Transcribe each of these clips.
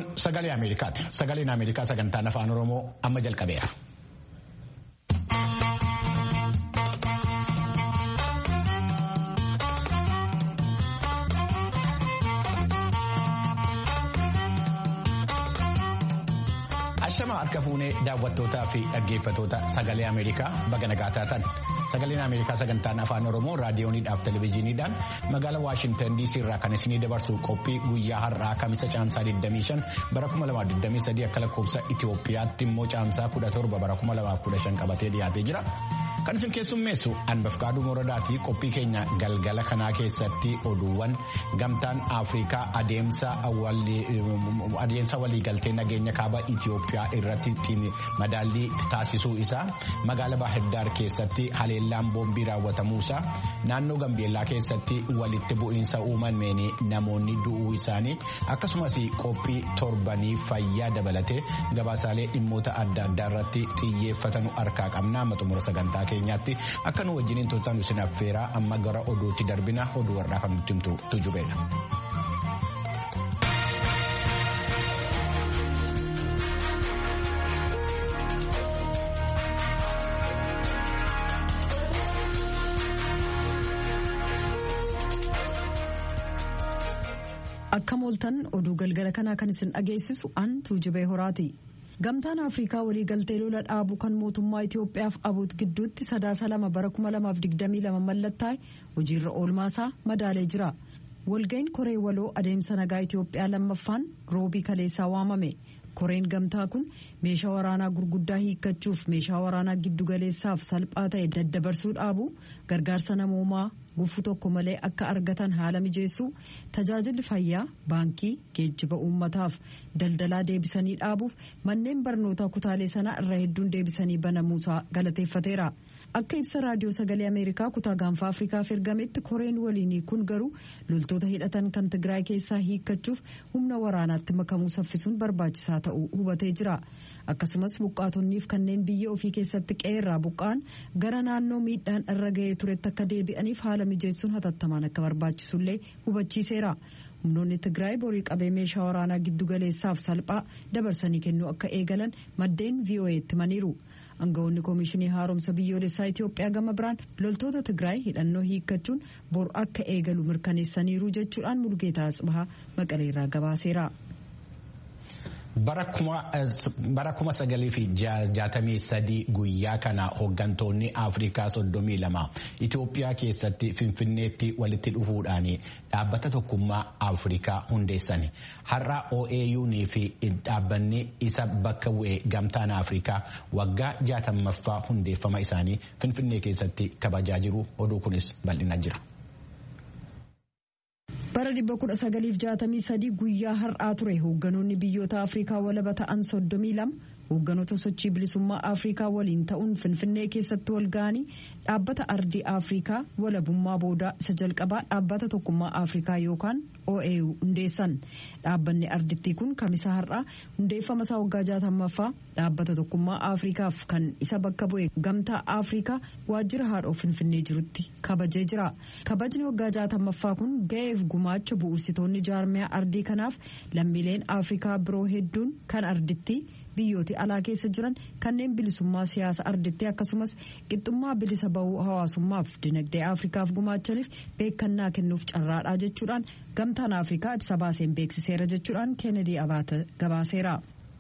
sagalee Ameerikaati. Sagaleen Ameerikaa sagantaan afaan Oromoo amma jalqabeera. Ashama harka fuunee daawwattootaa fi dhaggeeffatoota sagalee Ameerikaa baga nagaa taatan. Sagaleen Ameerikaa sagantaan afaan Oromoo raadiyooniidhaaf televezyiiniidhaan magaalaa Waashintan DC irraa kan isinii dabarsu qophii guyyaa har'aa kamisa caamsaa 25 bara 2023 akka lakkoofsa Itoophiyaatti immoo caamsaa 17 bara 2015 qabatee dhiyaatee jira. Kan isin keessummeessu Anbafkaaduu Moradaatii qophii keenya galgala kanaa keessatti oduuwwan gamtaan Afrikaa adeemsa waliigaltee nageenya kaaba Itoophiyaa irratti madaallii taasisuu isaa magaalaa Baahirdaar keessatti haleellaan boombii raawwatamuusaa naannoo Gambeellaa keessatti walitti bu'iinsa uumameen namoonni du'uu isaanii akkasumas qophii torbanii fayyaa dabalatee gabaasaalee dhimmoota adda addaa irratti xiyyeeffatan harkaa qabna amma xumura sagantaa keenyaatti akka nu wajjiniin turtan isin affeeraa amma gara oduutti darbina oduu warraa kan nutti himtu tujubeedha. Akka mooltan oduu galgala kanaa kan isin dhageessisu an tuujubee horaati. Gamtaan Afrikaa waliigaltee lola dhaabuu kan mootummaa Itoophiyaaf abuut gidduutti sadaasa lama bara 2022 mallattaa'e hojiirra oolmaasaa madaalee jira. Walga'iin koree waloo adeemsa nagaa Itoophiyaa lammaffaan roobii kaleessaa waamame. Koreen gamtaa kun meeshaa waraanaa gurguddaa hiikkachuuf meeshaa waraanaa giddugaleessaaf salphaa ta'e daddabarsuu dhaabuu gargaarsa namoomaa gufuu tokko malee akka argatan haala mijeessuu tajaajilli fayyaa baankii geejjiba uummataaf daldalaa deebisanii dhaabuuf manneen barnootaa kutaalee sanaa irra hedduun deebisanii banamuusaa galateeffateera. Akka ibsa raadiyoo sagalee Ameerikaa kutaa gaanfa Afrikaaf ergametti koreen waliinii kun garuu loltoota hidhatan kan Tigraay keessaa hiikkachuuf humna waraanaatti makamuu saffisuun barbaachisaa ta'uu hubatee jira. Akkasumas buqqaatonniif kanneen biyya ofii keessatti qeerraa buqqaan gara naannoo miidhaan irra ga'ee turetti akka deebi'aniif haala mijeessuun hatattamaan akka barbaachisullee hubachiiseera. humnoonni Tigraay borii qabee meeshaa waraanaa giddugaleessaaf salphaa dabarsanii kennuu akka eegalan maddeen VOA'tti himaniiru. Aangawoonni Koomishinii Haaromsa Biyyoolessaa Itoophiyaa gama biraan loltoota Tigraay hidhannoo hiikkachuun bor akka eegalu mirkaneessaniiru jechuudhaan Mulgeetaa Asbahaa Maqaleerraa gabaaseera. bara kuma sagalii fi jaatamii sadii guyyaa kana hooggantoonni afrikaa soddomii lama Itoophiyaa keessatti finfinneetti walitti dhufuudhaan dhaabbata tokkummaa afrikaa hundeessan har'a OAU'n fi dhaabbanni isa bakka bu'e gamtaan afrikaa waggaa jaatamaffaa hundeeffama isaanii finfinnee keessatti kabajaa jiru oduu kunis bal'ina jira. bara 1963 guyyaa har'aa ture hoogganoonni biyyoota afrikaa walaba ta'an 32 hoogganoota sochii bilisummaa afrikaa waliin ta'uun finfinnee keessatti wal ga'anii dhaabbata ardii afrikaa walabummaa boodaa isa jalqabaa dhaabbata tokkummaa afrikaa yookaan OAU hundeessan dhaabbanni ardittii kun kamisa har'aa hundeeffama isaa waggaa jaatamaffaa dhaabbata tokkummaa afrikaaf kan isa bakka bu'e gamtaa afrikaa waajjira haadhoo finfinnee jirutti kabajee jira kabajni waggaa jaatamaffaa kun ga'eef gumaacha bu'uursitoonni jaarmiyaa ardii kanaaf lammiileen afrikaa biroo hedduun kan ardittii biyyooti alaa keessa jiran kanneen bilisummaa siyaasa ardittii akkasumas qixxummaa bilisa bahuu hawaasummaaf dinagdee afrikaaf gumaachaniif beekannaa kennuuf carraadhaa jechuudhaan gamtaan afrikaa ibsa baaseen beeksiseera jechuudhaan keenedii abaata gabaaseera.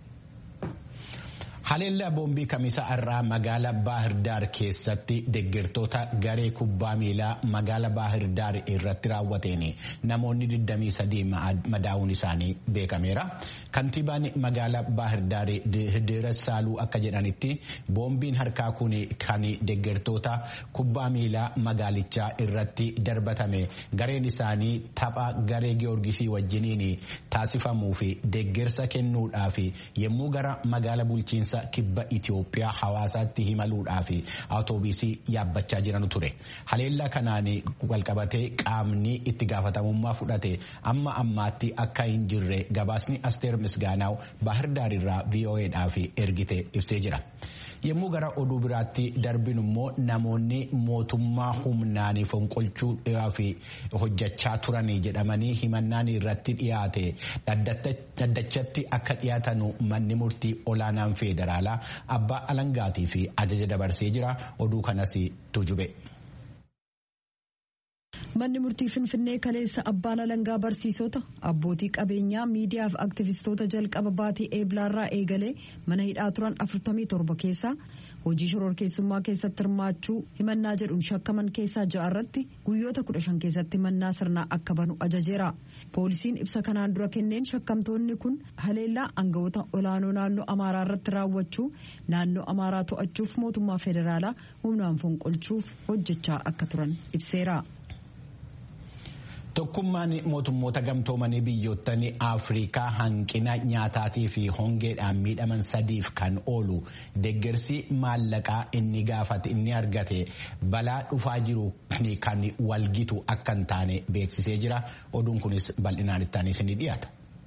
Haleellaa boombii kamisa irraa magaala Baahirdaar keessatti deeggartoota garee kubbaa miilaa magaala Baahirdaar irratti raawwateen namoonni 23 madaa'uun isaanii beekameera. Kantiibaan magaala Baahirdaar Hideera Saaluu akka jedhanitti boombiin harkaa kun kan deeggartoota kubbaa miilaa magaalichaa irratti darbatame gareen isaanii tapha garee Giyoorgisii wajjiniin taasifamuu fi deeggarsa kennuudhaaf yommuu gara magaala bulchiinsa kibba Itoophiyaa hawaasaatti imaluudhaaf awutoobisii yaabbachaa jiran ture. Haleellaa kanaan walqabatee qaamni itti gaafatamummaa fudhate amma ammaatti akka hin jirre gabaasni Asteer Misgaanaaw Baahirdaar irraa VOAdhaaf ergite ibsee jira. yommuu gara oduu biraatti darbinu immoo namoonni mootummaa humnaan fonqolchuudhaaf hojjechaa turan jedhamanii himannaan irratti dhiyaate dhaddachatti akka dhiyaatan manni murtii olaanaan federaalaa abbaa alangaatii fi ajaja dabarsee jira oduu kanas tujube. manni murtii finfinnee kaleessa abbaan alangaa barsiisota abbootii qabeenyaa miidiyaaf aktivistoota jalqaba baatii eeblaarraa eegalee mana hidhaa turan 47 keessaa hojii shororkeessummaa keessatti hirmaachuu himannaa jedhuun shakkaman keessaa ja'a irratti guyyoota 15 keessatti himannaa sirnaa akka banu ajajeera poolisiin ibsa kanaan dura kenneen shakkamtoonni kun haleellaa aangawoota olaanoo naannoo amaaraa irratti raawwachuu naannoo amaaraa to'achuuf mootummaa federaalaa humnaan fonqolchuuf hojjechaa akka turan ibseera. Tokkummaan mootummoota gamtoomanii biyyoottan Afrikaa hanqina nyaataatii fi hongeedhaan miidhaman sadiif kan oolu deeggarsi maallaqaa inni gaafate inni argate balaa dhufaa jiru kan walgitu akka hin taane beeksisee jira. Oduun kunis bal'inaan ittaanis ni dhiyaata.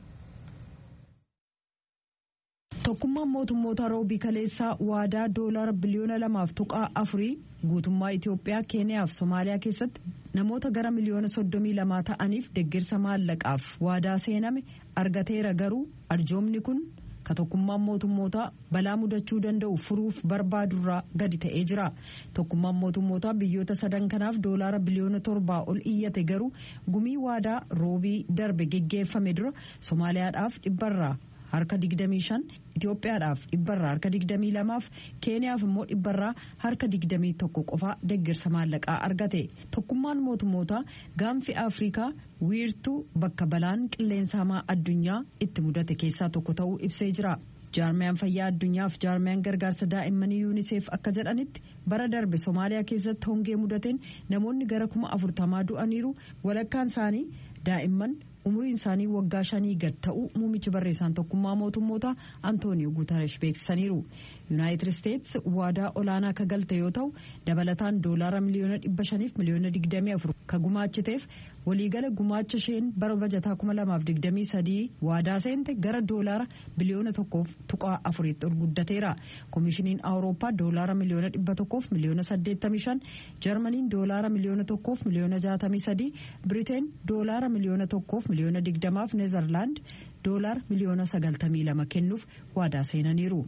Tokkummaan mootummoota roobii kaleessaa waadaa doolaara biliyoona lamaaf tuqaa afurii guutummaa Itoophiyaa Keeniyaa fi Somaaliyaa keessatti namoota gara miliyoona soddomii lamaa ta'aniif deeggarsa maallaqaaf waadaa seename argateera garuu arjoomni kun ka tokkummaan mootummootaa balaa mudachuu danda'u furuuf barbaadurraa gadi ta'ee jira tokkummaan mootummootaa biyyoota sadan kanaaf doolaara biliyoona torbaa ol iyyate garuu gumii waadaa roobii darbe geggeeffame dura somaaliyaadhaaf dhibbarraa harka 25 Itoophiyaadhaaf dhibbarraa harka 22 fi Keeniyaaf immoo dhibbarraa harka 21 qofaa deeggarsa maallaqaa argate tokkummaan mootummootaa gaanfi Afrikaa wiirtuu bakka balaan qilleensa hamaa addunyaa itti mudate keessaa tokko ta'uu ibsee jira. jaarmiyaan fayyaa addunyaaf jaarmiyaan gargaarsa daa'immanii yuuniseef akka jedhanitti bara darbe somaaliyaa keessatti hongee mudateen namoonni gara kuma afurtamaa du'aniiru walakkaan isaanii daa'imman umuriin isaanii waggaa shanii gad ta'uu muumichi barreessaan tokkummaa mootummootaa antooniyo guutaresh beeksisaniiru yuunaayitid isteetsi waadaa olaanaa ka galte yoo ta'u dabalataan doolaara miliyoona dhibba shaniif miliyoona digdamii afur ka gumaachiteef waliigala gumaacha isheen bara bajataa kuma lamaaf digdamii sadii waadaa seente gara doolaara biliyoona tokkoof tuqaa afuriitti ol guddateera koomishiniin awurooppaa doolaara miliyoona dhibba tokkoof miliyoona saddeettamii shan jarmaniin doolaara miliyoona tokkoof miliyoona jaatamii sadii biriteen doolaara miliyoona tokkoof miliyoona digdamaaf neezerlaand doolaara miliyoona sagaltamii lama kennuuf waadaa seenaniiru.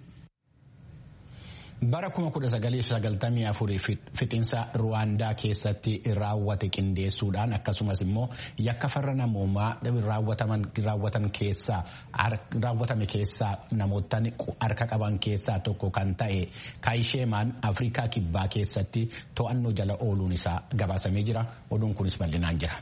bara 1994 fixinsa ruwaandaa keessatti raawwate qindeessuudhaan akkasumas immoo yakka farra namoomaa raawwatan keessaa raawwatame keessaa namoota harka qaban keessaa tokko kan ta'e kaayisheemaan afrikaa kibbaa keessatti to'annoo jala ooluun isaa gabaasamee jira oduun kunis bal'inaan jira.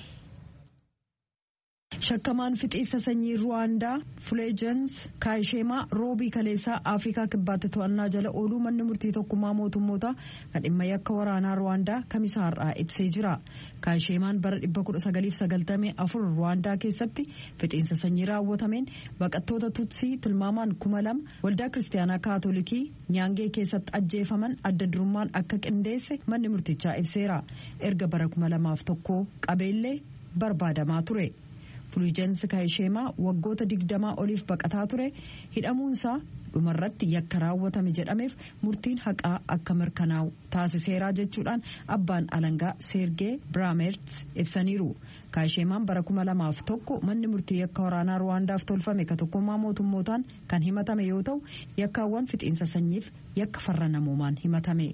shakkamaan fixiinsa sanyii ruwaandaa fuleejans kaayisheemaa roobii kaleessaa afrikaa kibbaatti to'annaa jala ooluu manni murtii tokkummaa mootummoota kan dhimma yakka waraanaa ruwaandaa kamisaarraa ibsee jira kaayisheemaan bara 1994 ruwaandaa keessatti fixiinsa sanyii raawwatameen baqattoota tutsii tilmaamaan kuma lama waldaa kiristaanaa kaatolikii nyaangee keessatti ajjeefaman adda durummaan akka qindeesse manni murtichaa ibseera erga bara kuma lamaaf tokko qabeellee barbaadamaa ture. Fuluujensi Kaayisheemaa waggoota digdamaa oliif baqataa ture hidhamuunsaa dhumarratti yakka raawwatame jedhameef murtiin haqaa akka mirkanaa'u taasiseeraa jechuudhaan abbaan alangaa Seergee Biraamerts ibsaniiru. Kaayisheemaan bara kuma lamaaf tokko manni murtii yakka waraanaa Ruwaandaaf tolfame ka tokkummaa mootummootaan kan himatame yoo ta'u yakkaawwan fixiinsa sanyiif yakka farra namoomaan himatame.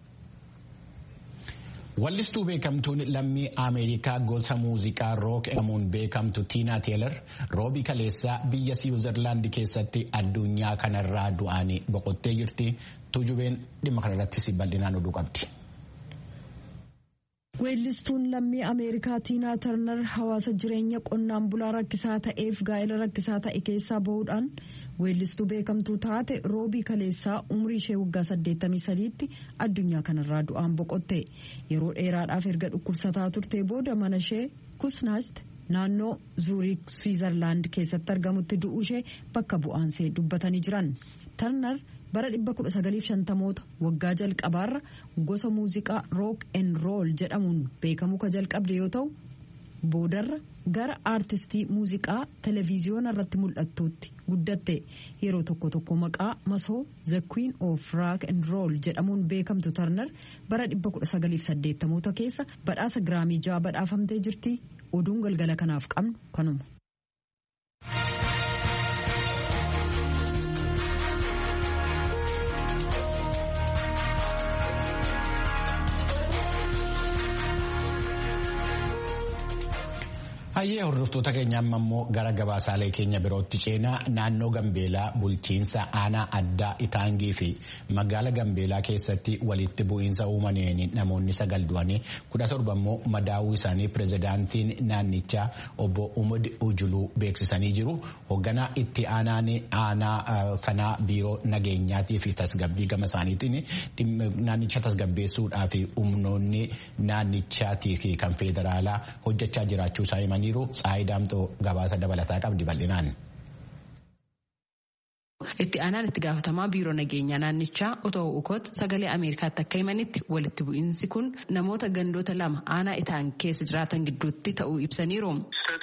Wallistuu beekamtuun lammii Ameerikaa gosa muuziqaa rook jedhamuun beekamtu Tiinaa Teelar roobii kaleessaa biyya Siwiizerlaandi keessatti addunyaa kanarraa du'anii boqottee jirti. Tuujubeen dhimma kanarrattis bal'inaan oduu qabdi. Weellistuun lammii Ameerikaa Tiinaa Tarnar hawaasa jireenya qonnaan bulaa rakkisaa ta'eef gaa'ela rakkisaa ta'e keessaa bahuudhaan weellistuu beekamtuu taate roobii kaleessaa umrii ishee waggaa 83tti addunyaa kanarraa du'aan boqotte yeroo dheeraadhaaf erga dhukkubsataa turtee booda mana ishee kusnaast naannoo zuuriik swiizerlaand keessatti argamutti du'uu ishee bakka bu'aansee dubbatanii jiran tarnar bara 1950moota waggaa jalqabaarra gosa muuziqaa rook en rool jedhamuun beekamuu ka jalqabde yoo ta'u boodarra gara aartistii muuziqaa televiziyoona irratti mul'attuutti guddatte yeroo tokko tokko maqaa masoo the queen of rock and roll jedhamuun beekamtu tarnar bara 1980 keessa badhaasa giraamii ja'a badhaafamtee jirti oduun galgala kanaaf qabnu kanuma. Hayyee hordoftoota keenya amma immoo gara gabaasaalee keenya birootti ceenaa naannoo Gambeelaa bulchiinsa aanaa addaa Itaangii fi magaala Gambeelaa keessatti walitti bu'iinsa uumameen namoonni sagal du'anii kudha torba immoo madaa'uu isaanii pirezidaantiin naannichaa obbo Umud Ujuluu beeksisanii jiru. Hoogganaa itti aanaan aanaa sanaa biiroo nageenyaatii fi tasgabbii gama isaaniitiin naannicha tasgabbeessuudhaa fi humnoonni naannichaatii fi kan federaalaa hojjechaa jiraachuu isaa himanii jiru Tsaayi Daamxoo gabaasa dabalataa qabdi bal'inaan. Itti aanaan itti gaafatamaa biiroo nageenyaa naannichaa otoo ukoot sagalee Ameerikaatti akka himanitti walitti bu'iinsi kun namoota gandoota lama aanaa itaan keessa jiraatan gidduutti ta'uu ibsaniiru.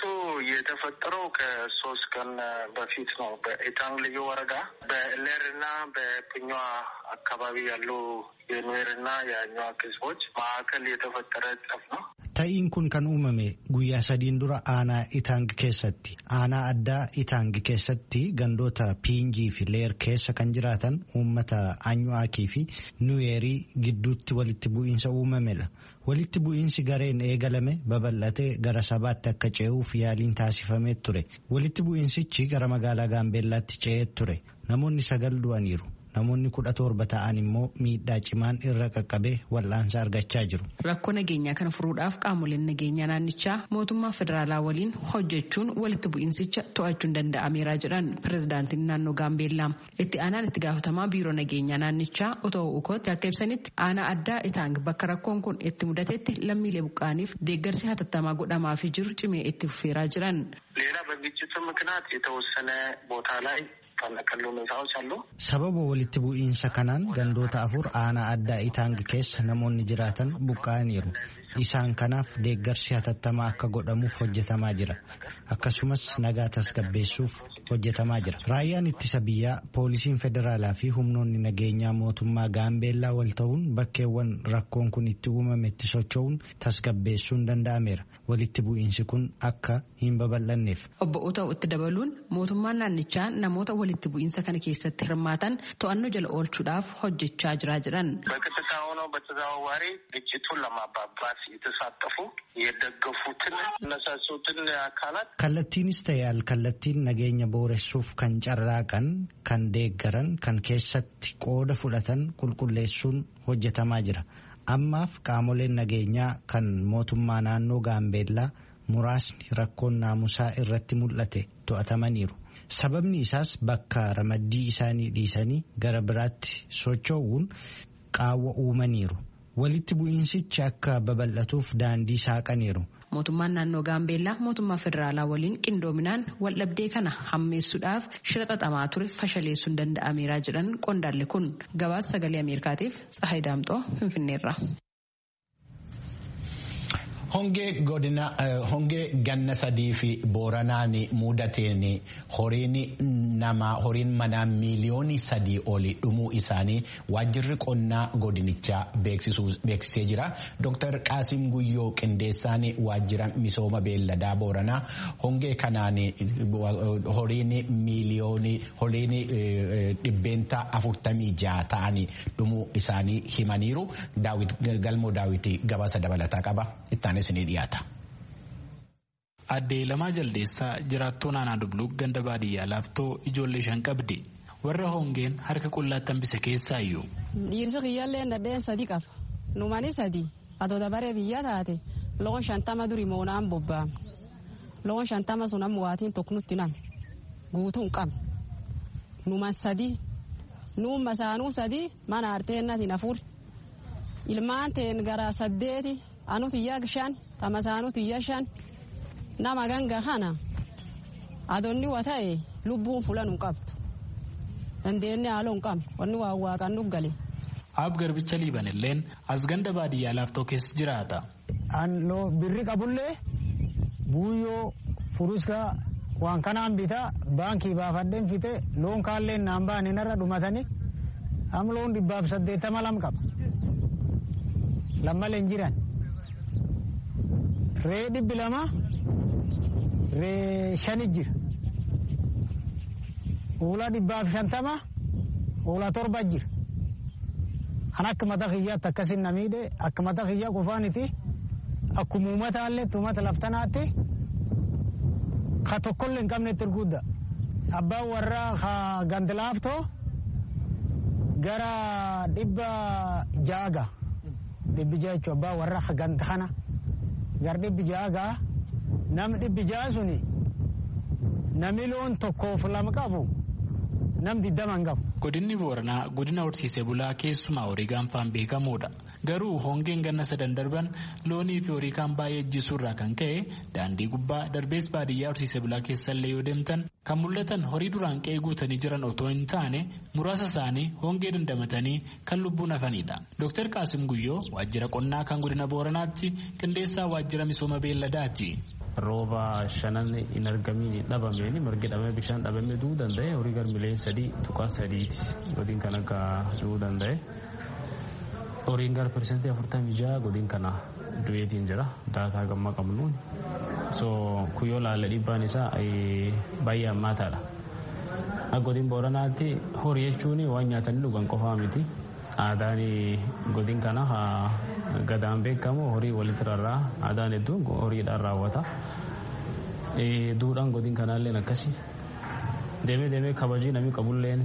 የተፈጠረው ከሶስት ቀን በፊት ነው። በኢታንግ ልዩ ወረዳ በሌርና በፕኛ አካባቢ ያሉ የኑዌርና የአኟዋክ ህዝቦች መካከል የተፈጠረ ጸብ ነው። Ta'iin kun kan uumame guyyaa sadiin dura aanaa Itaang keessatti. Aanaa addaa Itaang keessatti gandoota Piinjii fi Leer keessa kan jiraatan uummata Anyuwaakii fi Nuweerii gidduutti walitti bu'iinsa uumamedha. Walitti bu'iinsi gareen eegalame babal'atee gara sabaatti akka ce'uuf yaaliin taasifamee ture. Walitti bu'iinsichi gara magaalaa Gaambeellaatti ce'ee ture. Namoonni sagal du'aniiru. Namoonni kudha torba ta'an immoo miidhaa cimaan irra qaqqabee wal'aansa argachaa jiru. Rakkoo nageenyaa kana furuudhaaf qaamoleen nageenyaa naannichaa mootummaa federaalaa waliin hojjechuun walitti bu'iinsicha to'achuun danda'ameera jedhan pirezidaantiin naannoo Gaambeellaa. Itti aanaan itti gaafatamaa biiroo nageenyaa naannichaa otoo ukootti akka ibsanitti aanaa addaa itaang bakka rakkoon kun itti mudatetti lammiilee buqqaaniif deeggarsi hatattamaa godhamaafii jiru cimee itti fufeeraa jiran. ሌላ በግጭቱ ምክንያት የተወሰነ ቦታ ላይ ተፈናቀሉ ሁኔታዎች አሉ። Sababa walitti bu'iinsa kanaan gandoota afur aanaa addaa itaang keessa namoonni jiraatan buqqa'aniiru. Isaan kanaaf deeggarsi hatattamaa akka godhamuuf hojjetamaa jira. Akkasumas nagaa tasgabbeessuuf hojjetamaa jira. Raayyaan ittisa biyyaa poolisiin federaalaa fi humnoonni nageenyaa mootummaa gaambeellaa wal ta'uun bakkeewwan rakkoon kun itti uumametti socho'uun tasgabbeessuun danda'ameera. Walitti bu'iinsi kun akka hin babal'anneef. Obbo Uta'u itti dabaluun mootummaan naannichaa namoota walitti bu'iinsa kana keessatti hirmaatan to'annoo jala oolchuudhaaf hojjechaa jira jedhan. በቀጥታ ሆነው በተዘዋዋሪ ግጭቱን ለማባባስ የተሳተፉ የደገፉትን እነሳሱትን አካላት Kallattiinis ta'e alkallattiin nageenya booressuuf kan carraaqan kan deeggaran kan keessatti qooda fudhatan qulqulleessuun hojjetamaa jira. Ammaaf qaamoleen nageenyaa kan mootummaa naannoo Gaambeellaa muraasni rakkoon naamusaa irratti mul'ate to'atamaniiru. Sababni isaas bakka ramaddii isaanii dhiisanii gara biraatti socho'uun qaawwa uumaniiru. Walitti bu'iinsichi akka babal'atuuf daandii saaqaniiru. Mootummaan naannoo Gaambeellaa mootummaa federaalaa waliin qindoominaan waldhabdee kana hammeessuudhaaf shira xaxamaa ture fashaleessuun danda'ameera jedhan qondaalli kun gabaasa sagalee Ameerikaatiif Tsahayi Daamxoo Finfinneerra. Hongee godina hongee ganna sadii fi booranaan mudateen horiin namaa horiin manaa miiliyoonii sadii oli dhumuu isaanii waajjirri qonnaa godinichaa beeksisee jira. Dr. Qaasim Guyyoo Qindeessaan waajjira misooma beelladaa booranaa hongee kanaan horiin miiliyoonii horiin dhibbeenta afurtamii jaha ta'anii dhumuu isaanii himaniiru. Galmoo daawwitii gabaasa dabalataa qaba. Ittaanis ni dhiyaata. Addee lamaa jaldeessaa jiraattuu naannoo Dubluu ganda baadiyyaa laaftoo ijoollee shan qabdi. Warra hongeen harka qullaatti hambise keessaa iyyuu. Dhiirsi kiyyaallee nadheen sadi qaba. Numani sadi atoo dabaree biyya taate loon shantama duri moonaan bobba'am. Loon shantama sun amma waatiin tokko nutti nam guutuu hin qabne. Numan sadi nuuma saanuu sadi mana arteennatiin afur. Ilmaan teen gara saddeeti anu tiyya shan tama saanuu tiyya shan. nama ganga kana adonni wa ta'e lubbuun fulan hin qabdu dandeenye haaloo hin qabne wanni waa waaqan nu gale. Ab garbicha liiban illeen as ganda baadiyyaa laaftoo keessa jiraata. An birri qabullee buuyyoo furuskaa waan kanaan bitaa baankii baafadheen fite loon kaalleen naan baane narra dhumatanii am loon dhibbaaf saddeettama lam qaba lammaleen jiran ree dhibbi lama ree shani jira hoolaa dhibbaaf shantama hoolaa torba jira an akka mata kiyyaatti akkasin na miidhe akka mata kiyyaa qofaaniti akkuma uummataallee uummata laftanaatti ka tokkollee hin qabnetti erguudda abbaan warraa ka gandilaaftoo gara dhibba jaaga dhibbi jaa jechuun abbaan warraa ka ganda kana gara dhibbi jaaga nam dhibbi jaa suni nami loon tokkoof lama qabu nam diddama hin qabu. Godinni Booranaa godina horsiisee bulaa keessumaa horii gaanfaan beekamuudha. Garuu hongeen ganna sadan darban loonii fi horii kaan baay'ee ejjisuurraa kan ka'e daandii gubbaa darbees baadiyyaa horsiisee bulaa keessallee yoo deemtan kan mul'atan horii duraan qe'ee guutanii jiran otoo hin taane muraasa isaanii hongee dandamatanii kan lubbuun hafanidha. Dr. Qaasim Guyyoo waajjira qonnaa kan godina Booranaatti qindeessaa waajjira misooma beelladaati. rooba shanan hin argamiin dhabameen margi dhabame bishaan dhabame du'uu danda'e horii garmilee sadii tuqaa sadiiti godin kan akka du'uu danda'e horiin gara persentii afurtamii jaha godin kana du'eetiin jira daataa gamma qabnuun so kuyyoo laalla dhibbaan isaa baay'ee hammaataadha akka godin booranaatti horii jechuun waan nyaatanii dhugan qofaa miti aadaan godin kana gadaan beekamu horii walitti rarraa aadaan hedduun horiidhaan raawwata duudhaan godin kanaalleen akkasi deemee deemee kabajii namni qabulleen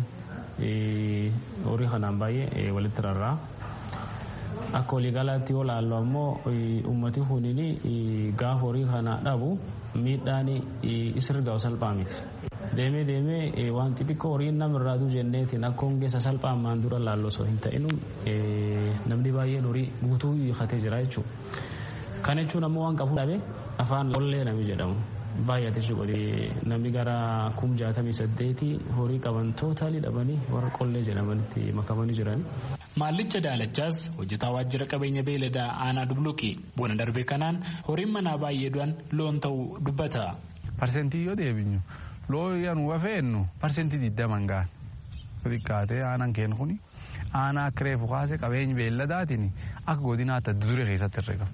horii kanaan baay'ee walitti rarraa akka waliigalaatti yoo laallu ammoo ummati kuniin gaafa horii kana dhabu miidhaan isirgaa salphaa miti. deemee deemee waan xixiqqoo horiin namarraa duu jenneetiin akka hongeessa salphaan maan dura laallu osoo hin ta'inu namni baay'een horii guutuu hiikatee jira jechuudha. Kan jechuun ammoo waan qabu dhabe afaan qollee nami jedhamu. Baay'ate godhee namni gara kum jaatamii saddeeti horii qaban tootaalii dhabanii warra qollee jedhamanitti makamanii jiran. Maallicha daalachaas hojjetaa waajjira qabeenya beeladaa aanaa dubluki bona darbe kanaan horiin manaa baay'ee du'an loon ta'uu dubbata. Parsentii yoo deebinyu loo yanu wafeennu parsentii digdaman gaan xiqqaatee aanaan kennu kuni aanaa akka reefu kaase qabeenyi beelladaatiin akka godinaatti adda duree keessatti herrega.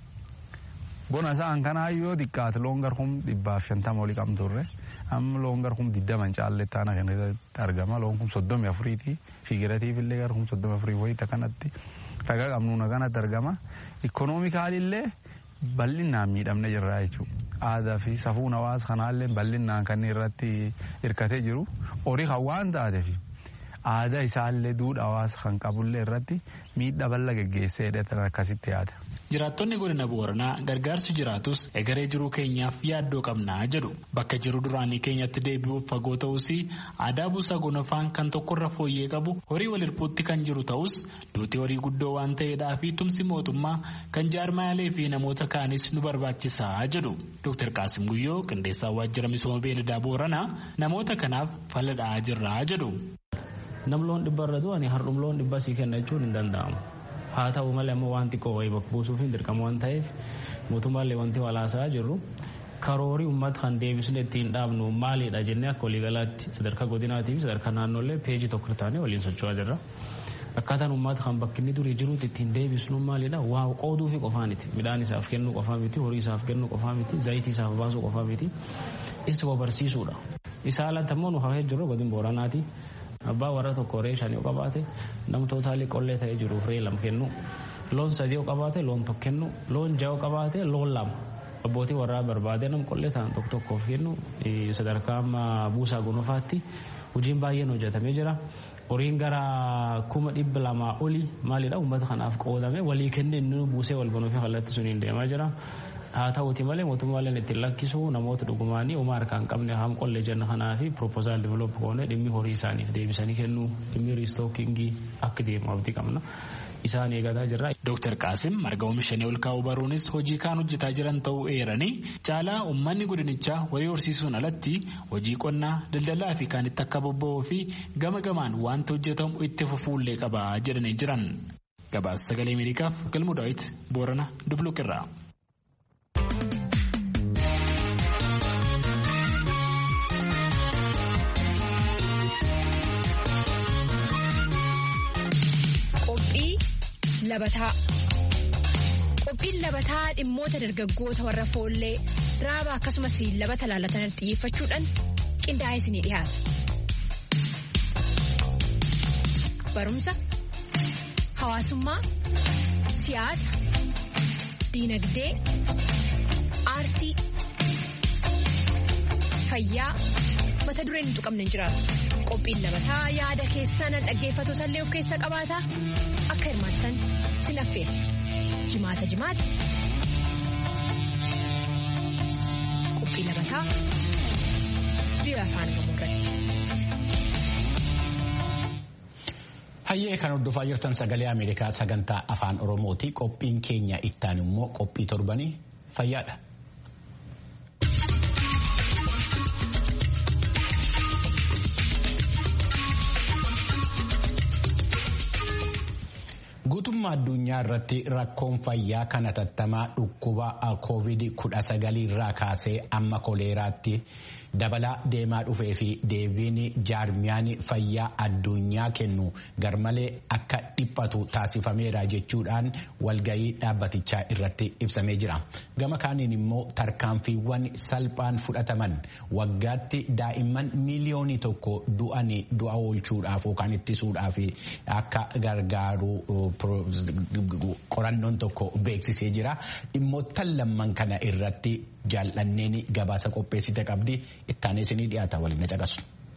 Bona isaan kanaa yoo xiqqaate loon garkum dhibbaaf shantama olii qabturre amma loon garkum digdaman caalletti aanaa kan keessatti argama loon kun soddomi afuriiti figiratiif illee garkum soddomi afurii wayita kanatti ragaa qabnuuna kanatti argama ikoonoomikaalillee bal'inaan miidhamne jirra jechuudha. Aadaa fi safuun hawaasa kanaallee bal'inaan kan irratti hirkatee jiru horii kan waan taateef aadaa isaallee duudhaa hawaasa kan qabullee irratti miidhaa bal'aa geggeessee hidhatan akkasitti yaada. Jiraattonni godina Booranaa gargaarsi jiraatus egeree jiruu keenyaaf yaaddoo qabnaa jedhu bakka jiru duraanii keenyatti deebi'uuf fagoo ta'us aadaa buusaa gonofaan kan tokkorra fooyyee qabu horii wal hirpuutti kan jiru ta'us duutii horii guddoo waan ta'eedhaa fi tumsi mootummaa kan jaarmaalee fi namoota kaanis nu barbaachisaa jedhu Dr. Qaasim Guyyoo qindeessaa waajjira misooma beeladaa Booranaa namoota kanaaf fal'adhaa jirraa jedhu. Nam loon dhibba irra du'anii hardhum loon dhibba sii kenna jechuun hin danda'amu. haa ta'u malee ammoo waan xiqqoo wayii bakka buusuuf hin dirqamu waan ta'eef mootummaallee wanti walaasaa jirru karoorii uummata kan deebisne ittiin dhaabnu maalidha jennee akka waliigalaatti sadarkaa godinaatii fi sadarkaa naannoollee peejii tokko taanee waliin socho'aa jirra. Akkaataan uummata kan bakki inni durii jiruutti ittiin deebisnu maalidha waa qooduu fi qofaa miti midhaan isaaf kennuu qofaa miti horii isaaf kennuu qofaa miti zayitii isaaf baasuu qofaa miti isa barsiisuudha. Isaa alatti ammoo nu hafee jiru godin booranaati. abbaa warra tokko ree shan yoo qabaate nam tootaalii qollee ta'ee jiruuf ree lama kennu loon sadii yoo qabaate loon tokko kennu loon ja'a yoo qabaate loon lama abbootii warraa barbaade nam qollee ta'an tokko tokkoof kennu sadarkaa amma buusaa gonofaatti hojiin baay'een hojjetamee jira. horiin gara kuma dhibba lamaa olii maalidha uummata kanaaf qoodame walii kennee inni buusee wal gonofee kallattii suniin deemaa jira. haa ta'uuti malee mootummaaleen ittiin lakkisu namoota dhugumaanii uumaa harkaa hin qabne haam qollee jenna kanaa fi piroopozaal diveloop goone dhimmi horii isaaniif deebisanii kennuu dhimmi riistookingii akka deemu abdii qabna. Isaan eegataa jirra. Dooktar Qaasim marga oomishanii ol kaa'uu baruunis hojii kaan hojjetaa jiran ta'uu eeranii caalaa uummanni godinichaa horii horsiisuun alatti hojii qonnaa daldalaa fi kan itti akka bobba'uu fi gama gamaan wanta hojjetamu itti fufuullee qaba jedhanii jiran. Gabaasa sagalee Ameerikaaf galmuu daawwiti Boorana Dubluqirraa. labataa. Qophiin labataa dhimmoota dargaggoota warra foollee raaba akkasumas labata laalatan xiyyeeffachuudhaan qindaa'ee isinii dhiyaata. Barumsa, hawaasummaa, siyaasa, diinagdee, aartii, fayyaa mata dureen hin tuqamne hin jiraatu. Qophiin labataa yaada keessan dhaggeeffattoota illee of keessaa qabaata akka hirmaattan sin affeera. Jimaata jimaata. Qophii labataa biyya afaan Oromoo irratti. Hayyee kan hordofaa jirtan sagalee Ameerikaa sagantaa afaan Oromooti. Qophiin keenya ittaan immoo qophii torbanii fayyaadha. Guutummaa addunyaa irratti rakkoon fayyaa kan hatattamaa dhukkuba COVID-19 irraa kaasee amma koleeraatti dabalaa deemaa dhufee fi deebiin jaarmiyaan fayyaa addunyaa kennu garmalee akka dhiphatu taasifameera jechuudhaan walgayii dhaabbatichaa irratti ibsamee jira. Gama kaaniin immoo tarkaanfiiwwan salphaan fudhataman waggaatti daa'imman miiliyoonii tokko du'anii du'a oolchuudhaaf yookaan ittisuudhaaf akka gargaaru qorannoon tokko beeksisee jira. Dhimmoottan lamman kana irratti jaallanneen gabaasa qopheessite qabdi ittaanee isinii dhiyaata waliin caqasu.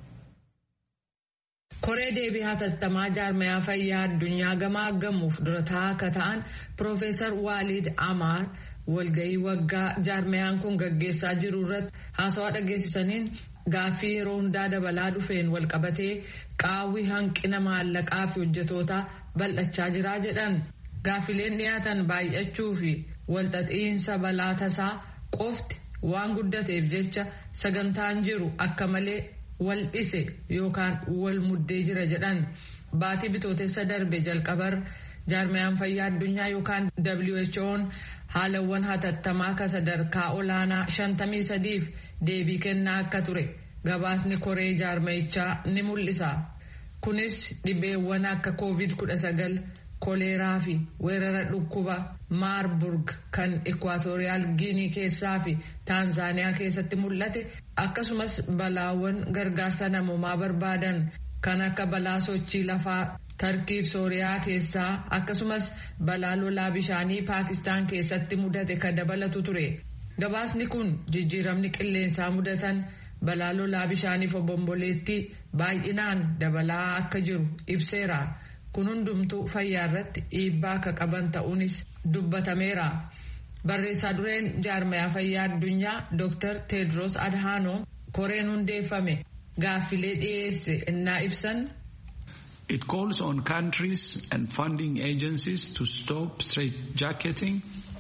Koree deebii hatattamaa jaarmayaa fayyaa addunyaa gamaa gamuuf dura taa'aa akka ta'an Piroofeesar Waalid Amaar walgahii waggaa jaarmayaan kun gaggeessaa jiru irratti haasawaa dhageessisaniin gaaffii yeroo hundaa dabalaa dhufeen walqabatee qaawwi hanqina maallaqaa fi hojjetootaa bal'achaa jiraa jedhan gaaffileen dhiyaatan baay'achuu fi walxaxiinsa balaa tasaa qofti waan guddateef jecha sagantaan jiru akka malee wal dhise yookaan wal muddee jira jedhan baatii bitootessa darbe jalqabar jaarmayaan fayyaa addunyaa yookaan WHO'n haalawwan hatattamaa ka sadarkaa olaanaa 53f deebii kennaa akka ture gabaasni koree jaarmayichaa ni mul'isa. kunis dhibeewwan akka covid-19 koleeraa fi weerara dhukkuba maarburg kan ekwaatooriyaal giinii keessaa fi taanzaaniyaa keessatti mul'ate akkasumas balaawwan gargaarsa namoomaa barbaadan kan akka balaa sochii lafaa tarkiif sooriyaa keessaa akkasumas balaa lolaa bishaanii paakistaan keessatti mudate kan dabalatu ture gabaasni kun jijjiiramni qilleensaa mudatan balaa lolaa bishaaniif obomboleettii baay'inaan dabalaa akka jiru ibseera kun hundumtuu fayyaa irratti dhiibbaa akka qaban ta'uunis dubbatameera barreessaa dureen jaarmayaa fayyaa addunyaa dr tedros adhanom koreen hundeeffame gaaffilee dhiyeesse innaa ibsan. It calls on countries and funding agencies to stop straitjacketing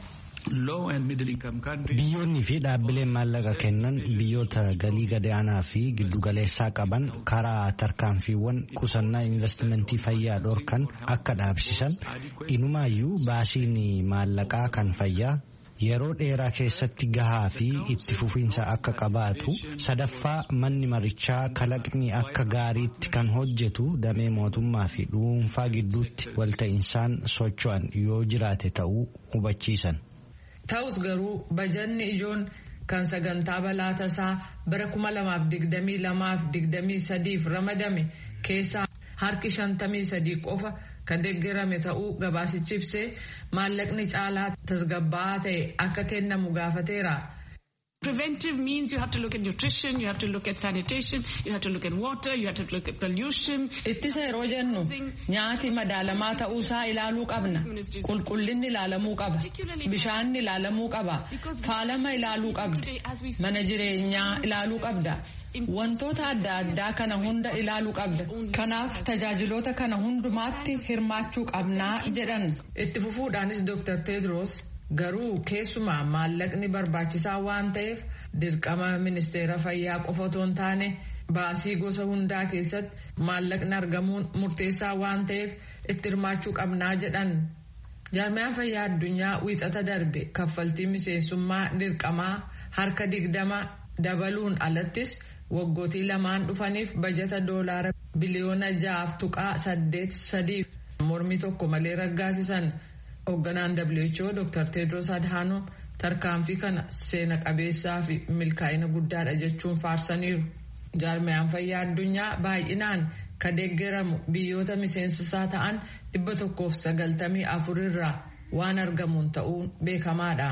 Biyyoonni fi dhaabbileen maallaqa kennan biyyoota galii gadaanaa fi giddugaleessaa qaban karaa tarkaanfiiwwan qusannaa investimentii fayyaa dhorkan akka dhaabsisan inumaayyuu baasiin maallaqaa kan fayyaa yeroo dheeraa keessatti gahaa fi itti fufiinsa akka qabaatu sadaffaa manni marichaa kalaqni akka gaariitti kan hojjetu damee mootummaa fi dhuunfaa gidduutti walta'insaan socho'an yoo jiraate ta'uu hubachiisan. Ta'us garuu bajanni ijoon kan sagantaa balaa tasaa bara 2022-2023 ramadame keessaa harki 53 qofa kan deeggarame ta'uu gabaasichi ibsee maallaqni caalaa tasgabbaa'aa ta'e akka kennamu gaafateera. Preventive means you have to look at nutrition, you have to look at sanitation, you have to look at water, you have to look at pollution. Ittisa yeroo jennu nyaati madaalamaa ta'uusaa ilaaluu qabna. Qulqullinni ilaalamuu qaba. Bishaanni ilaalamuu qaba. Faalama ilaaluu qabda. Mana jireenyaa ilaaluu qabda. Wantoota adda addaa kana hunda ilaaluu qabda. Kanaaf tajaajiloota kana hundumaatti hirmaachuu qabnaa jedhan. Itti fufuudhaanis Dr. Tedros garuu keessumaa maallaqni barbaachisaa waan ta'eef dirqama ministeera fayyaa qofa otoo hin taane baasii gosa hundaa keessatti maallaqni argamuun murteessaa waan ta'eef itti hirmaachuu qabnaa jedhan. Jaarmiyaan fayyaa addunyaa wiixata darbe kaffaltii miseensummaa dirqamaa harka digdama dabaluun alattis waggootii lamaan dhufaniif bajata doolaara biliyoona ja'aaf tuqaa saddeet sadiif mormii tokko malee raggaasisan hoogganaan WHO Dr. Tedros Adhanom tarkaanfii kana seena qabeessaa fi milkaa'ina guddaadha jechuun faarsaniiru. Jaarmiyaan fayyaa addunyaa baay'inaan ka deeggaramu biyyoota miseensisaa ta'an dhibba tokkoof sagaltamii afur irraa waan argamuun ta'uun beekamaadha.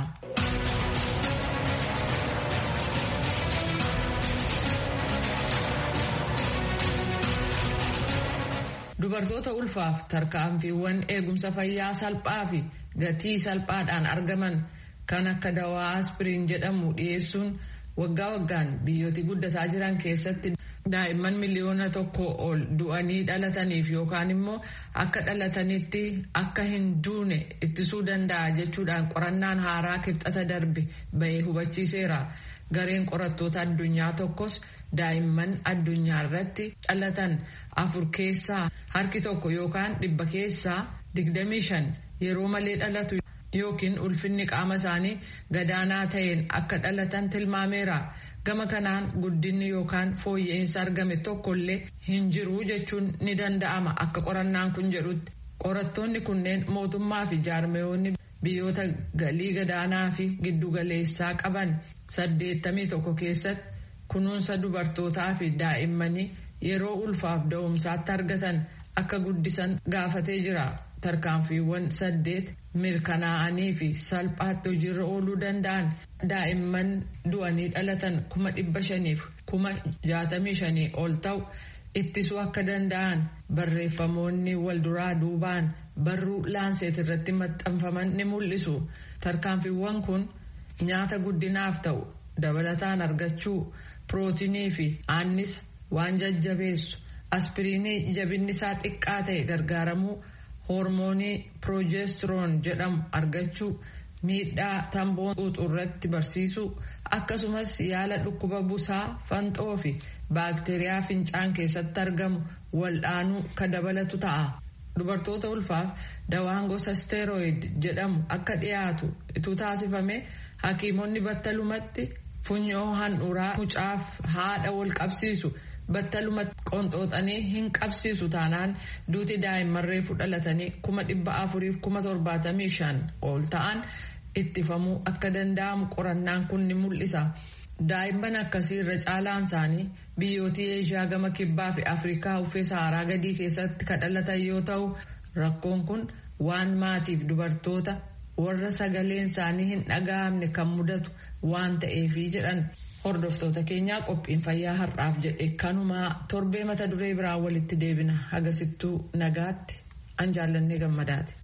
Dubartoota ulfaaf tarkaanfiiwwan eegumsa fayyaa salphaa fi gatii salphaadhaan argaman kan akka dawaa aspiriin jedhamu dhiyeessuun waggaa waggaan biyyooti guddataa jiran keessatti daa'imman miliyoona tokko ol du'anii dhalataniif yookaan immoo akka dhalatanitti akka hin duune ittisuu danda'a jechuudhaan qorannaan haaraa kibxata darbe bahee hubachiiseera. Gareen qorattoota addunyaa tokkos daa'imman addunyaa irratti dhalatan afur keessaa harki tokko yookaan dhibba keessaa digdamii shan yeroo malee dhalatu yookiin ulfinni qaama isaanii gadaanaa ta'een akka dhalatan tilmaameera. Gama kanaan guddinni yookaan fooyya'insa argame tokkollee hin jiru jechuun ni danda'ama akka qorannaan kun jedhutti. Qorattoonni kunneen mootummaa fi jaarmeewonni biyyoota galii gadaanaa fi giddugaleessaa qaban saddeettamii tokko keessatti kunuunsa dubartootaa fi daa'immanii yeroo ulfaaf da'umsaatti argatan akka guddisan gaafatee jira. Tarkaanfiiwwan saddeet mirkanaa'anii fi salphaatti hojiirra ooluu danda'an daa'imman du'anii dhalatan kuma dhibba shaniif kuma jaatamii shanii ol ta'u ittisuu akka danda'an barreeffamoonni walduraa duubaan barruu laanseet irratti maxxanfaman ni mul'isu. Tarkaanfiiwwan kun nyaata guddinaaf ta'u dabalataan argachuu pirootinii fi aannisa waan jajjabeessu aspiriinii jabinni isaa xiqqaa ta'e gargaaramuu. hoormoonii piroojeestiroon jedhamu argachuu miidhaa tamboo xuuxurratti barsiisuu akkasumas yaala dhukkuba busaa fanxoo fi baakteeriyaa fincaan keessatti argamu waldhaanuu ka dabalatu ta'a. Dubartoota ulfaaf dawaan gosa steeroid jedhamu akka dhiyaatu ituu taasifame hakiimonni battalumatti funyoo handhuraa mucaaf haadha wal qabsiisu. battalumatti qonxooxanii hin qabsiisu taanaan duuti daa'imman reefu dhalatanii kuma dhibba afuriif kuma torbaatamii shan ol ta'an ittifamuu akka danda'amu qorannaan kun ni mul'isa. Daa'imman akkasii irra caalaan isaanii biyyootii eeshiyaa gama kibbaa fi afrikaa uffee saaraa gadii keessatti kan dhalatan yoo ta'u rakkoon kun waan maatiif dubartoota warra sagaleen isaanii hin dhaga'amne kan mudatu waan ta'eefi jedhan. Hordoftoota keenyaa qophiin fayyaa har'aaf jedhe kanumaa torbee mata duree biraa walitti deebina hagasittuu nagaatti an jaallannee gammadaati.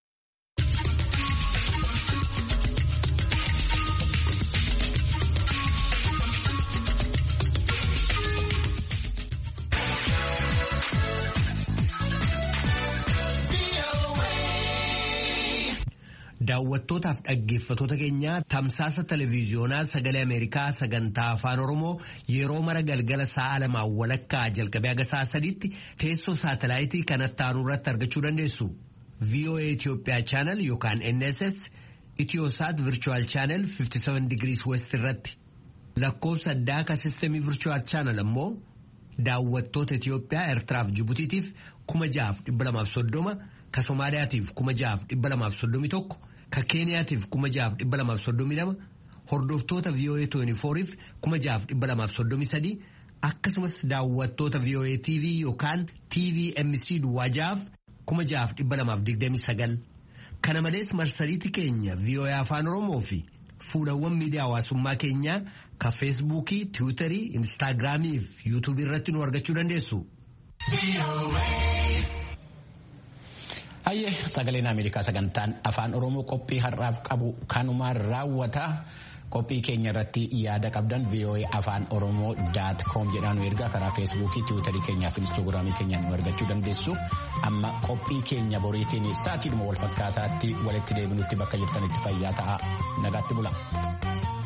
Daawwattootaaf dhaggeeffatoota keenyaa tamsaasa televiiziyoonaa sagalee Ameerikaa sagantaa afaan Oromoo yeroo mara galgala sa'a lamaan walakkaa jalqabee haga sa'a sadiitti teessoo saatalaayitii kanatti aanu irratti argachuu dandeessu. VOA Itoophiyaa chaanal yookaan NSS Itiyoosaat Virchuwal chaanal 57 digirii West irratti lakkoofsa addaa ka sistemii Virchuwal chaanal ammoo daawwattoota Itiyoophiyaa Eertiraaf Jibutiitiif kuma jahaaf dhibba lamaaf soddoma ka Somaaliyaatiif kuma jahaaf dhibba lamaaf soddomi tokko. ka keeniyaatiif kuma jahaaf dhibba lamaaf soddomii lama hordoftoota VOA 24f kuma jahaaf dhibba lamaaf soddomii sadii akkasumas daawwattoota VOA TV yookaan TVMC duwwaa jahaaf kuma jahaaf dhibba lamaaf digdamii sagal kana malees marsariitii keenya VOA afaan oromoo fi fuulawwan miidiyaa hawaasummaa keenyaa ka feesbuukii tiwiitarii instaagiraamii fi yuutuubii irratti nu argachuu dandeessu. Hayyee sagaleen Ameerikaa sagantaan afaan Oromoo qophii har'aaf qabu kanumaan raawwata. Qophii keenya irratti yaada qabdan VOA afaan Oromoo daat koom jedhaan nu ergaa karaa feesbuukii tiwiitarii keenyaa fi instaagiraamii keenyaan nu argachuu dandeessu. Amma qophii keenya boriitiin sa'aatiidhuma wal fakkaataatti walitti deebinutti bakka jirtanitti fayyaa ta'a. Nagaatti bula.